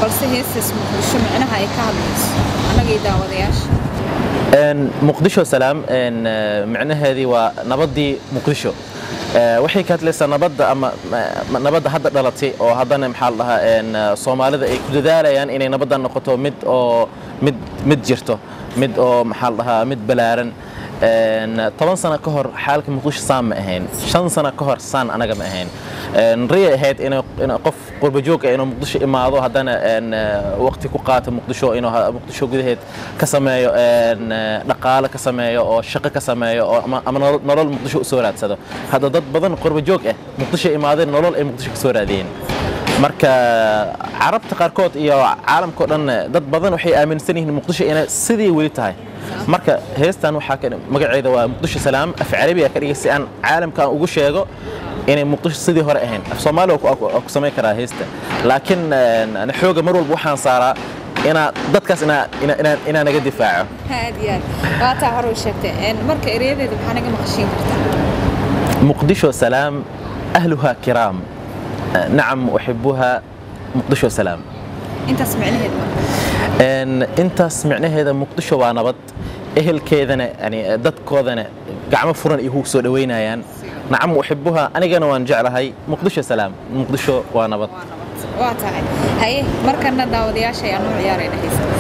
balse heestaas muqdisho micnaha ay ka hadlayso annagii daawadayaasha muqdisho salaam micnaheedii waa nabaddii muqdisho waxay ka hadlaysaa nabadda ama nabadda hadda dhalatay oo haddana maxaa la dhahaa soomaalida ay ku dadaalayaan inay nabadda noqoto mid oo mid mid jirto mid oo maxaa la dhahaa mid balaaran toban sano ka hor xaalka muqdisho saan ma ahayn shan sano ka hor saan anaga ma ahayn riyay ahayd in qof qurbajoog ah inuu muqdisho imaado haddana waqti ku qaato muqdisho inuu muqdisho gudaheed ka sameeyo dhaqaale ka sameeyo oo shaqo ka sameeyo oo ama nolol muqdisho u soo raadsado hadda dad badan qurbajoog ah muqdisho imaadeen nolol ay muqdisho ka soo raadiyeen marka carabta qaarkood iyo caalamkao dhan dad badan waxay aaminsan yihiin muqdisho inay sidii weli tahay marka heestan waxaa magaceeda waa muqdisho salaam af carabiga ka dhigay si aan caalamka aan ugu sheego inay muqdisho sidii hore ahayn af soomaaliya waa ku samayn karaa heesta laakiin xooga mar walba waxaan saaraa inaa dadkaas inaa naga difaaco aad iyo aad waataa hore u sheegtay marka ereyadeeda maxaa naga maqashiin kartaa muqdisho salaam ahluha kiraam nacam uxibuha muqdisho salaam intaas micnaheed intaas micnaheeda muqdisho waa nabad ehelkeedana yani dadkoodana gacmo furan iyo ku soo dhaweynayaan nacam uxibuha anigana waan jeclahay muqdisho salaam muqdisho waa nabad waa tahay haye markana daawadayaasha ayaan u ciyaarayna heestaas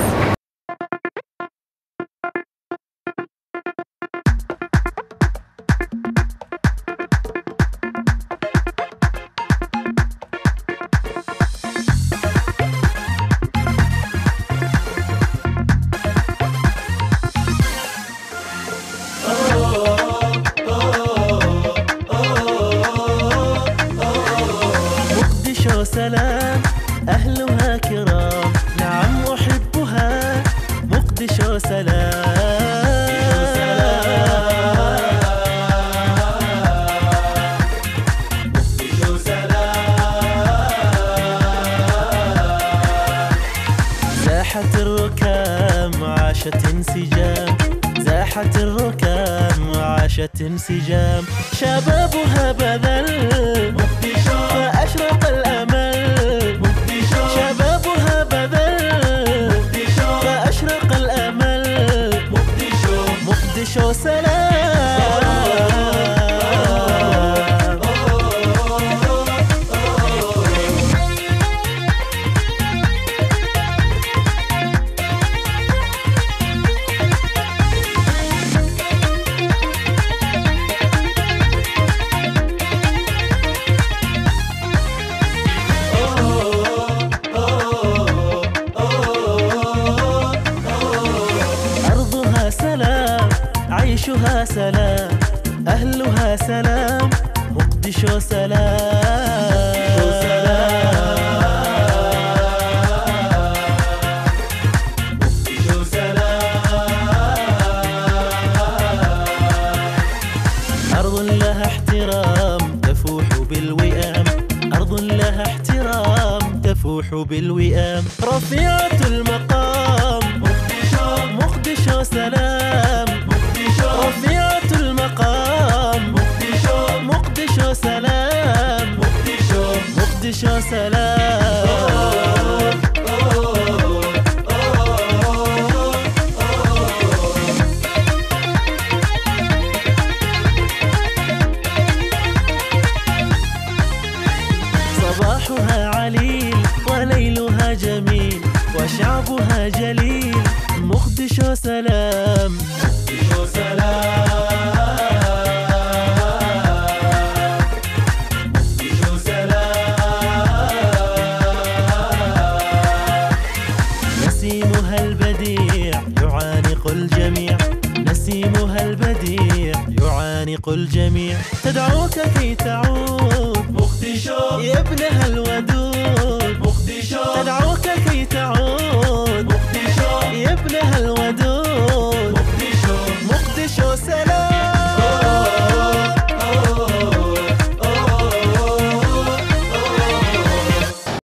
سلام أهلها كرام نعم أحبها مقدشو سلام مقدشو سلام زاحت الركام عاشت انسجام زاحت الركام وعاشت انسجام شبابها بذل مقدشو فأشرق الأمل مقدشو شبابها بذل مقدشو فأشرق الأمل مقدشو مقدشو سلام أرضها سلام عيشها سلام أهلها سلام مقدشو سلام مقدشو سلام أرض لها احترام تفوح بالوئام أرض لها احترام تفوح بالوئام رفيعة المقام مقدشو مقدشو سلام مقدشو رفيعة المقام مقدشو مقدشو سلام مقدشو مقدشو سلام صباحها عليل وليلها جميل وشعبها جليل مقدشو سلام مقدشو سلام مقدشو سلام نسيمها البديع يعانق الجميع نسيمها البديع يعانق الجميع تدعوك كي تعود مقدشو يا ابنها الودود مقدشو تدعوك كي تعود